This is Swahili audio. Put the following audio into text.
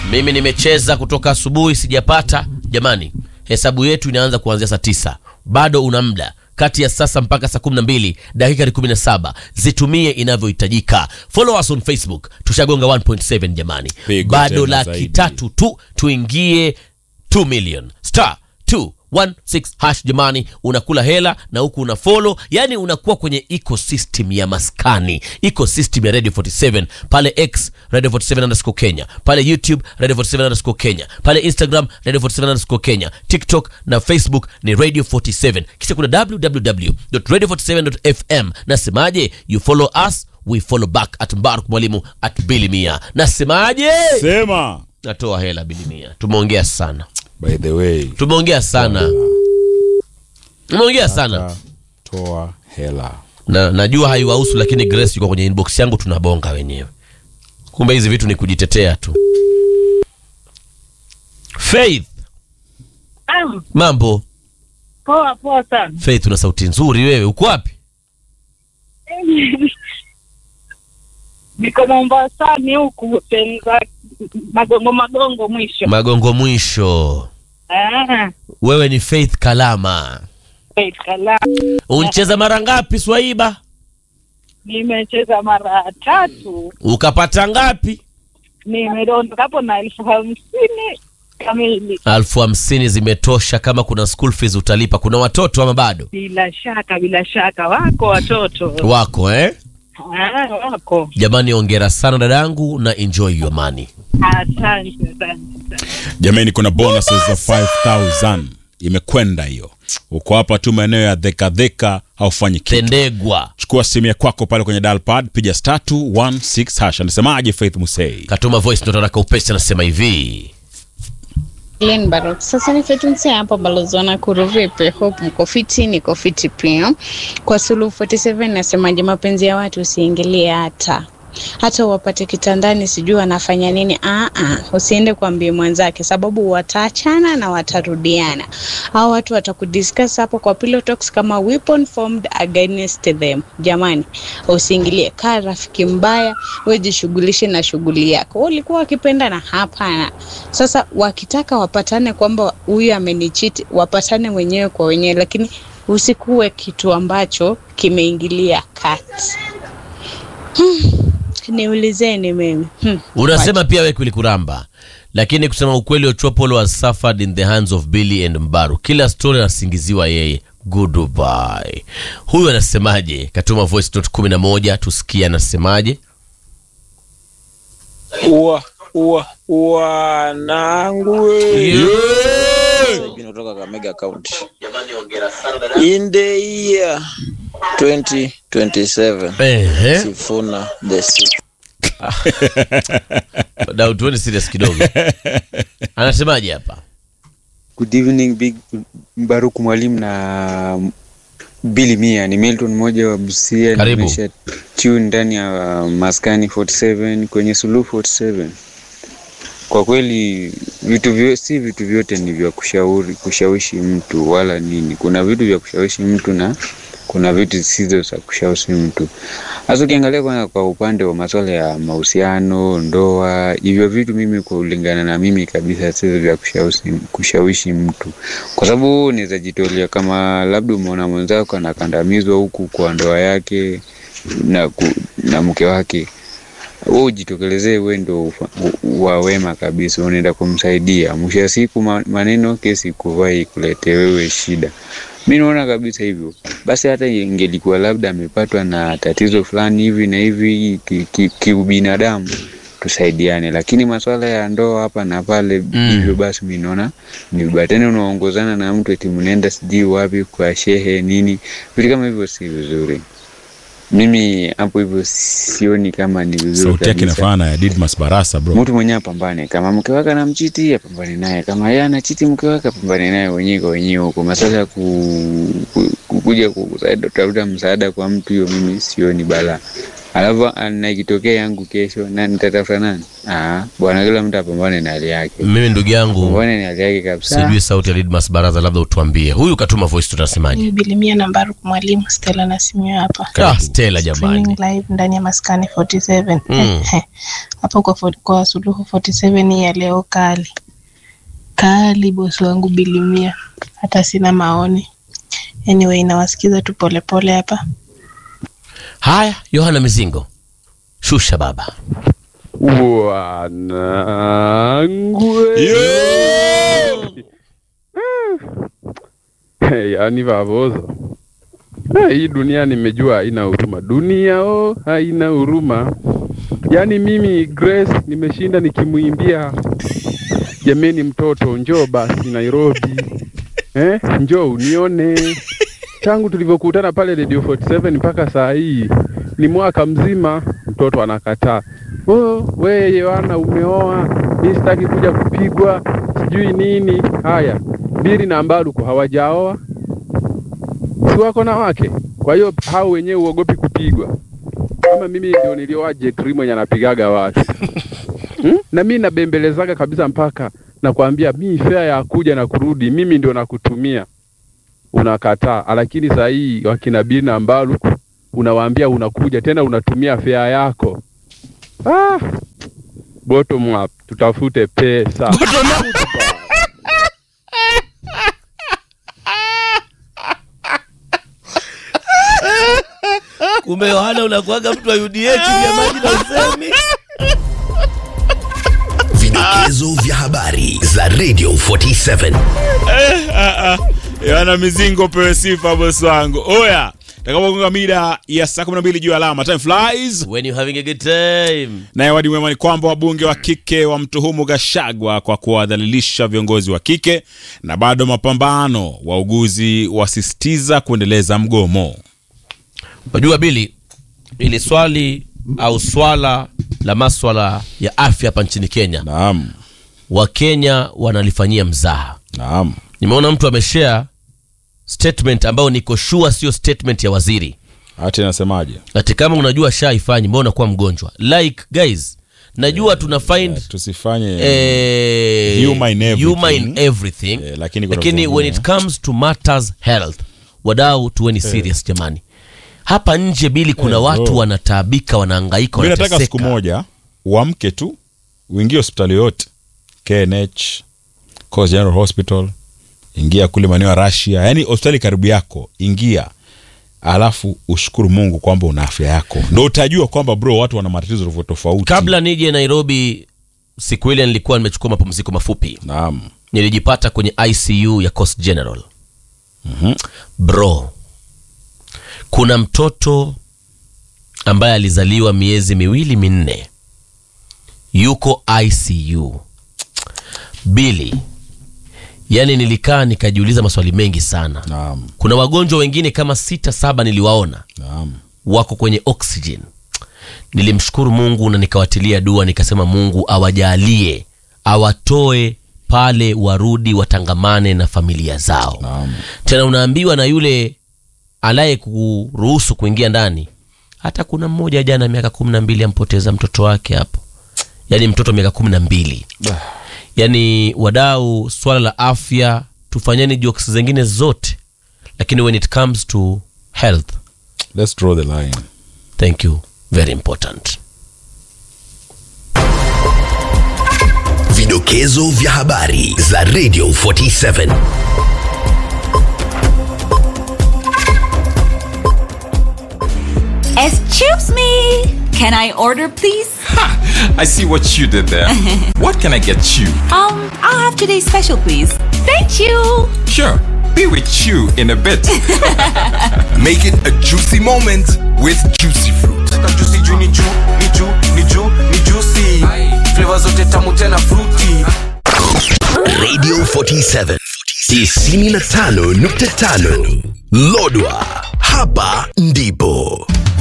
Mimi nimecheza kutoka asubuhi sijapata. Jamani, hesabu yetu inaanza kuanzia saa tisa. Bado una muda kati ya sasa mpaka saa 12 dakika ni 17, zitumie inavyohitajika. Follow us on Facebook, tushagonga 1.7 jamani, Pigo bado tena laki zaidi. tatu tu tuingie 2 million star 216 hash jamani, unakula hela na huku una follow, yani unakuwa kwenye ecosystem ya maskani, ecosystem ya Radio 47 pale X Radio 47 underscore Kenya, pale YouTube Radio 47 underscore Kenya, pale Instagram Radio 47 underscore Kenya, TikTok na Facebook ni Radio 47, kisha kuna www.radio47.fm. Nasemaje? you follow us we follow back at Mbaruk Mwalimu at Billy Mia. Nasemaje? Sema. Natoa hela Billy Mia. Tumeongea sana, By the way, tumeongea sana, tumeongea sana toa hela. na najua haiwahusu, lakini Grace yuko kwenye inbox yangu, tunabonga wenyewe. Kumbe hizi vitu ni kujitetea tu. Faith, Ah, mambo poa poa sana. Faith, una sauti nzuri wewe, uko wapi? Niko Mombasani huku sehemu za magongo magongo mwisho. Magongo mwisho. Ah, Wewe ni Faith Kalama. Faith Kala. Uncheza mara ngapi Swaiba? Nimecheza mara tatu, Ukapata ngapi? nimedondoka hapo na elfu hamsini kamili. Alfu hamsini zimetosha. Kama kuna school fees utalipa. Kuna watoto ama bado Bila shaka, bila shaka wako watoto wako eh? ah, wako. Jamani, ongera sana dadangu na enjoy your money. Asante, asante, asante. Jamani, kuna bonuses za 5000 imekwenda hiyo. Uko hapa tu maeneo ya dheka dheka, haufanyi kitu. Tendegwa Chukua simu ya kwako pale kwenye dial pad, piga star 216 hash. Anasemaje Faith Musei? katuma voice note haraka upesi, anasema hivi Glen Barok. Sasa ni fetunse hapa balozona kuru vipi? Hope mko fiti, niko fiti pia. Kwa Suluhu 47 nasemaje, mapenzi ya watu usiingilie hata hata wapate kitandani, sijui wanafanya nini. Ah, ah, usiende kuambia mwenzake, sababu wataachana na watarudiana. Hao watu watakudiscuss hapo kwa pillow talks kama weapon formed against them. Jamani, usiingilie. Kaa rafiki mbaya, wewe jishughulishe na shughuli yako. Wewe ulikuwa wakipendana? Hapana. Sasa wakitaka wapatane kwamba huyu amenichiti, wapatane wenyewe kwa wenyewe, lakini usikuwe kitu ambacho kimeingilia kati. Hmm. Niulizeni mimi hmm. unasema pia wewe kulikuramba, lakini kusema ukweli, Ochopolo has suffered in the hands of Billy and Mbaru. Kila story anasingiziwa yeye. Goodbye. Huyu anasemaje? Katuma voice note kumi na moja tusikie anasemaje. Ua, ua, wanangu kutoka Kakamega County. In the year 2027 Ehe. Sifuna the sixth. Dau, tuone serious kidogo. Anasemaje hapa? Good evening Big Mbaruku mwalimu na Billy Mia. Ni Milton mmoja wa Busia, Karibu. nimesha tune ndani ya Maskani 47 kwenye Suluhu 47. Kwa kweli vitu vyo, si vitu vyote ni vya kushauri kushawishi mtu wala nini. Kuna vitu vya kushawishi mtu na kuna vitu zisizo za kushawishi mtu. Hasa ukiangalia kwa, kwa upande wa masuala ya mahusiano, ndoa, hivyo vitu mimi kulingana na mimi kabisa sio vya kushawishi, kushawishi mtu, kwa sababu unaweza jitolea kama labda umeona mwenzako anakandamizwa huku kwa ndoa yake na, ku, na mke wake wewe ujitokelezee, wewe ndo ufa- u- wa wema kabisa, unaenda kumsaidia. Mwisho wa siku ma- maneno kesi kuvai kulete wewe shida. Mi naona kabisa hivyo. Basi hata ingelikuwa labda amepatwa na tatizo fulani hivi na hivi kiubinadamu ki, ki kiubinadamu, tusaidiane, lakini masuala ya ndoa hapa na pale Mm. hivyo, basi mi naona ni vibaya. Tena unaongozana na mtu eti mnaenda sijui wapi kwa shehe nini, vitu kama hivyo si vizuri. Mimi hapo hivyo sioni kama ni vizuri Sauti yake kabisa. inafanana na ya Didmas Barasa bro. Mtu mwenyewe apambane, kama mke wake anamchiti apambane naye, kama yeye anachiti mke wake apambane naye wenyewe kwa wenyewe huko. Masala ya ku, ku, kukuja kutafuta msaada kwa mtu, hiyo mimi sioni balaa. alafu ah, na ikitokea yangu kesho na nitatafuta nani? Ah, bwana, kila mtu apambane na hali yake, mimi ndugu yangu apambane na hali yake kabisa. sijui sauti ya Lidmas Baraza, labda utuambie huyu katuma voice, tunasemaje? Ni Bilimia Nambaruku, mwalimu Stella Nasimio hapa Ah, Stella jamani, Streaming live ndani ya maskani 47 Mm. hapo kwa, fo- kwa suluhu 47 hii ya leo kali kali, bosi wangu Bilimia, hata sina maoni. Anyway, nawasikiza tu polepole hapa. haya Yohana Mizingo, shusha baba. Wanangu yaani vavozo Ah, hii dunia nimejua haina huruma. Dunia oh, haina huruma. Yaani mimi Grace nimeshinda nikimwimbia jameni, mtoto njoo basi Nairobi, eh, njoo unione. Tangu tulivyokutana pale Radio 47 mpaka saa hii ni mwaka mzima, mtoto anakataa. Oh, we Yohana umeoa, mi sitaki kuja kupigwa, sijui nini. Haya, Biri na Mbaruku hawajaoa, si wako na wake? Kwa hiyo hao wenyewe uogopi kupigwa? Kama mimi ndio nilioa Jetri mwenye anapigaga watu hmm? na mi nabembelezaga kabisa mpaka nakwambia mi fea ya kuja na kurudi mimi ndio nakutumia, unakataa. Lakini saa hii wakina Biri na Mbaruku unawaambia unakuja tena unatumia fea yako. Ah, bottom up, tutafute pesa. Kumbe Yohana unakuaga mtu wa UDH vya maji na usemi. Vidokezo vya habari za Radio 47. Yohana Mizingo pewe sifa bosi wangu. Oya, takapogonga mida ya saa 12 juu ya alama. Time flies. When you having a good time. Naye wadi mwema ni kwamba wabunge wa kike wamtuhumu Gashagwa kwa kuwadhalilisha viongozi wa kike, na bado mapambano, wauguzi wasisitiza kuendeleza mgomo. Unajua Bili, ili swali au swala la maswala ya afya hapa nchini Kenya, Naam, Wakenya wanalifanyia mzaha. naam. Nimeona mtu ameshare statement ambayo niko sure sio statement ya waziri. Hata inasemaje? Ati kama unajua sha ifanyi, mbona unakuwa mgonjwa? Like guys, najua tuna find Eh, tusifanye eh, Humor in everything. humor in everything. Eh, lakini kuna lakini vitu when vingine. it comes to matters health, wadau tuweni serious jamani. Hapa nje Bili, kuna Eh, watu oh. wanataabika, wanahangaika, mi nataka wanateseka. siku moja uamke tu uingie hospitali yote KNH, Coast General Hospital, ingia kule maeneo ya Russia, yani hospitali karibu yako, ingia alafu ushukuru Mungu kwamba una afya yako, ndo utajua kwamba bro, watu wana matatizo tofauti tofauti. Kabla nije Nairobi, siku ile nilikuwa nimechukua mapumziko mafupi, Naam, nilijipata kwenye ICU ya Coast General. Bro, kuna mtoto ambaye alizaliwa miezi miwili minne, yuko ICU. Bili, yani nilikaa nikajiuliza maswali mengi sana. naam, Kuna wagonjwa wengine kama sita saba niliwaona naam. wako kwenye oxygen. Nilimshukuru Mungu na nikawatilia dua, nikasema Mungu awajalie, awatoe pale, warudi watangamane na familia zao. Naam. Tena unaambiwa na yule anaye kuruhusu kuingia ndani, hata kuna mmoja jana miaka kumi na mbili ampoteza mtoto wake hapo, yaani mtoto miaka kumi na mbili. Yaani wadau, swala la afya tufanyeni jokes zingine zote, lakini when it comes to health Let's draw the line. Thank you. Very important. Vidokezo vya habari za Radio 47. Excuse me. Can I order, please? I see what you did there. what can I get you? Um, I'll have today's special, please. Thank you. Sure, be with you in a bit. Make it a juicy moment with juicy fruit. juicy juu ni juu ni juu ni juu ni juicy flavor zote tamu tena fruity Radio 47 95.5 Lodwa, hapa ndipo